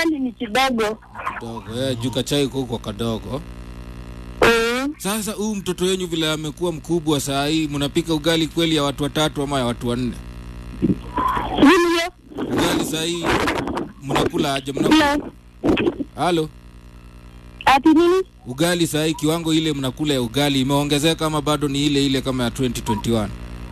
ugali ni kidogo. Dogo, eh, juu kachai kuko kadogo. Mm. Sasa huyu mtoto wenyu vile amekuwa mkubwa saa hii, mnapika ugali kweli ya watu watatu ama ya watu wanne? Hivyo Ugali saa hii mnakula aje? Mnakula na halo, ati nini? ugali saa hii kiwango ile mnakula ya ugali imeongezeka ama bado ni ile ile kama ya 2021?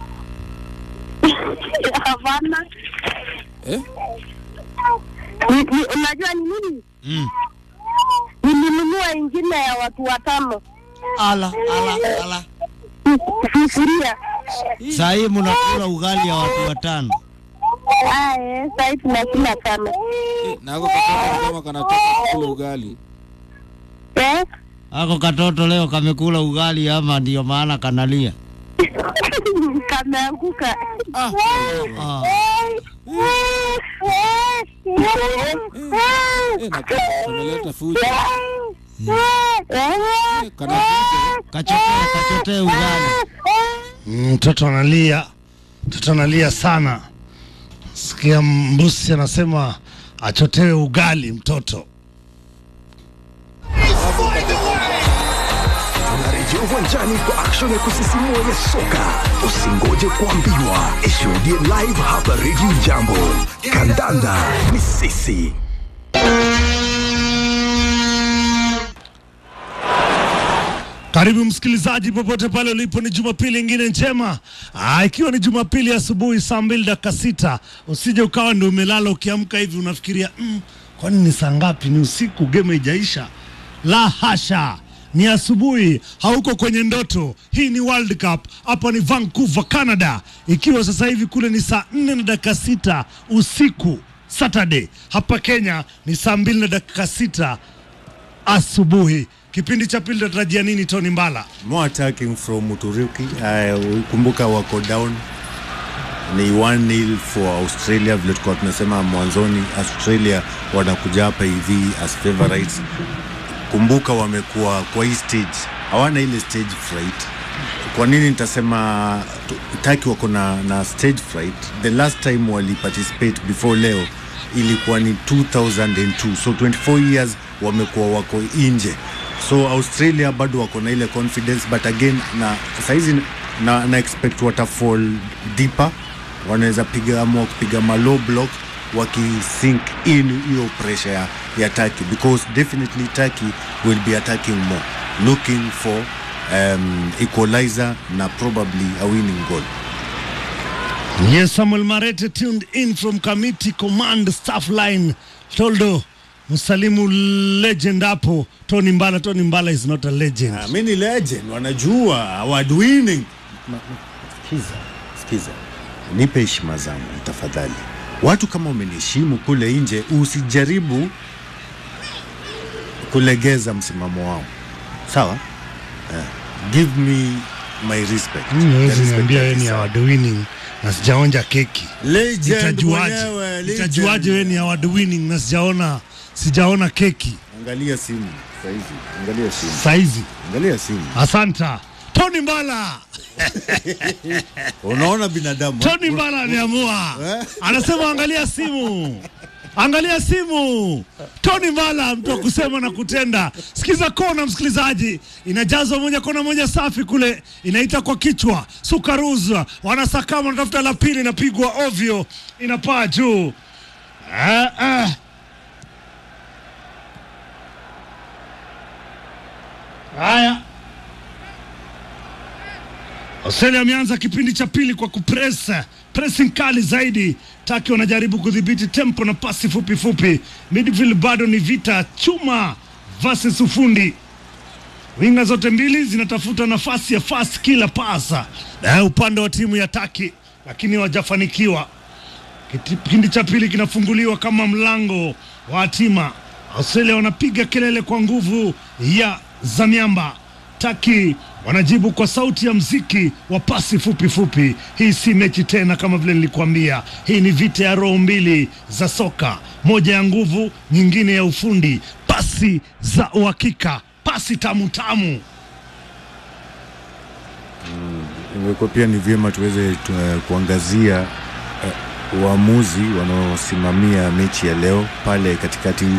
Hapana. Eh? Ni- ni- Unajua ni nini? Mm. Nilinunua ingine ya watu watano. Ala, ala, ala. Sufuria. Saa hii mnakula ugali ya watu watano. Aye, sasa tunakula tano. Eh, na ako katoto kama kanataka kula ugali. Eh? Ako katoto leo kamekula ugali ama ndio maana kanalia? Kameanguka. Ah, Ah. eh, na kameleta fujo. Eh? Eh, kana fujo. Kachotee, kachotee ugali. Mm, Mtoto analia, mtoto analia sana. Sikia mbusi anasema achotewe ugali mtoto. Tunarejea uwanjani kwa action ya kusisimua ya soka. Usingoje kuambiwa, ishuhudie live hapa Radio Jambo. Kandanda ni sisi. Karibu msikilizaji, popote pale ulipo, ni Jumapili ingine njema. Aa, ikiwa ni Jumapili asubuhi saa mbili dakika sita, usije ukawa ndio umelala ukiamka hivi unafikiria mm, kwani ni saa ngapi? Ni usiku, game haijaisha. La hasha, ni asubuhi, hauko kwenye ndoto. Hii ni World Cup, hapa ni Vancouver, Canada, ikiwa sasa hivi kule ni saa nne na dakika sita usiku Saturday. Hapa Kenya ni saa mbili na dakika sita asubuhi. Kipindi cha pili tunatarajia nini, Tony Mbala? more attacking from Uturuki. Uh, kumbuka wako down ni 1-0 for Australia, vile tulikuwa tunasema mwanzoni, Australia wanakuja hapa hivi as favorites. Kumbuka wamekuwa kwa hii stage, hawana ile stage fright. Kwa nini nitasema tu- Turkey wako na, na stage fright? The last time wali participate before leo ilikuwa ni 2002 so 24 years wamekuwa wako nje so australia bado wako na ile confidence but again na saizi na, na expect watafall deeper wanaweza piga amua kupiga ma low block wakisink in hiyo pressure ya, ya Turkey because definitely Turkey will be attacking more looking for um, equalizer na probably a winning goal Yes, Samuel Marete tuned in from Committee Command Staff Line. Toldo Musalimu legend hapo. Tony Mbala, Tony Mbala is not a legend. Ah, mi ni legend wanajua award winning Ma- ma- sikiza sikiza nipe heshima zangu tafadhali watu kama umeniheshimu kule nje usijaribu kulegeza msimamo wao sawa Eh, give me my respect Mimi The hawezi respect niambia that wewe ni is award winning na sijaonja keki. Legend Nitajuaje? mwenyewe, legend. Nitajuaje wewe ni award winning na sijaona sijaona keki angalia simu saizi angalia simu saizi. angalia simu Asanta. Tony Mbala. unaona binadamu Tony Mbala ameamua, anasema angalia simu, angalia simu. Tony Mbala, mtu wa kusema na kutenda. Sikiza kona, msikilizaji, inajazwa moja kona moja safi kule, inaita kwa kichwa Sukaruza, wanasakama, wanatafuta la pili, inapigwa ovyo, inapaa juu. Ah, ah. Haya, Australia ameanza kipindi cha pili kwa kupresa pressing kali zaidi. Taki wanajaribu kudhibiti tempo na pasi fupi fupi. Midfield bado ni vita chuma versus ufundi. Winga zote mbili zinatafuta nafasi ya fast kila pasa na upande wa timu ya Taki, lakini hawajafanikiwa. Kipindi cha pili kinafunguliwa kama mlango wa hatima. Australia wanapiga kelele kwa nguvu ya za miamba. Taki wanajibu kwa sauti ya mziki wa pasi fupi fupi. Hii si mechi tena, kama vile nilikuambia, hii ni vita ya roho mbili za soka, moja ya nguvu, nyingine ya ufundi. Pasi za uhakika, pasi tamu tamu. Ingekuwa pia ni vyema tuweze tu, uh, kuangazia uh, waamuzi wanaosimamia mechi ya leo pale katikati